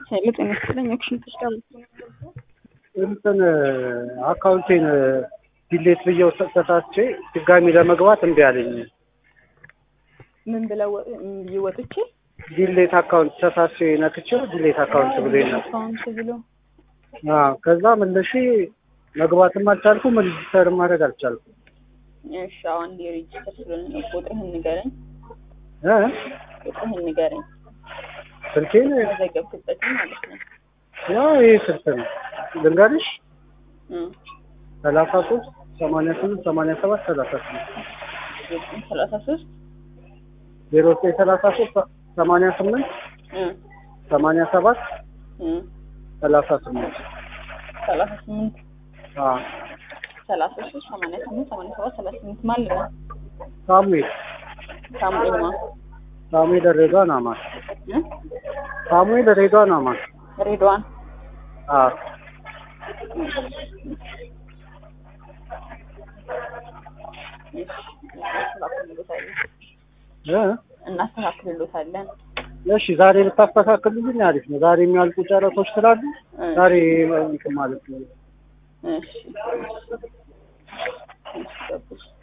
ሄሎ ጤና ይስጥልኝ። አክሽን ተሽዳል እንትን አካውንቴን ዲሌት ብዬው ሰጥታቼ ድጋሚ ለመግባት እምቢ አለኝ። ምን ብለው ወ- ምን ብዬ ወጥቼ ዲሌት አካውንት ተሳስቼ ነክቼው ዲሌት አካውንት ብሎኝ ነው። አካውንት ብሎ አዎ ከዛ መልሼ መግባትም አልቻልኩም፣ ሬጅስተር ማድረግ አልቻልኩም። እሺ አሁን አንዴ ሬጅስተር ስለሆነ ነው። ቁጥርህን ንገረኝ። እ ቁጥርህን ንገረኝ። ስልኬን መዘገብክበትን ማለት ነው። ያው ይህ ስልክ ነው ልንገርሽ፣ እ ሰላሳ ሶስት ሰማንያ ስምንት ሰማንያ ሰባት ሰላሳ ስምንት ዘጠኝ ሰላሳ ሶስት ዜሮ ዘጠኝ ሰላሳ ሶስት ሰማንያ ስምንት እ ሰማንያ ሰባት እ ሰላሳ ስምንት ሰላሳ ስምንት አዎ ሰላሳ ሶስት ሰማንያ ስምንት ሰማንያ ሰባት ሰላሳ ስምንት ማለት ነው። ሳሙኤል ሳሙኤል ማ ሳሙኤል ሬድዋን አማን እ ሳሙኤል ሬድዋን አማን ሬድዋን አዎ እሺ እናስተካክልሎታለን እ እናስተካክልሎታለን። እሺ ዛሬ ብታስተካክሉልኝ አሪፍ ነው። ዛሬ የሚያልቁ ጨረሶች ስላሉ እ ዛሬ እንትን ማለት ነው። እሺ እሺ እሺ ገባሽ።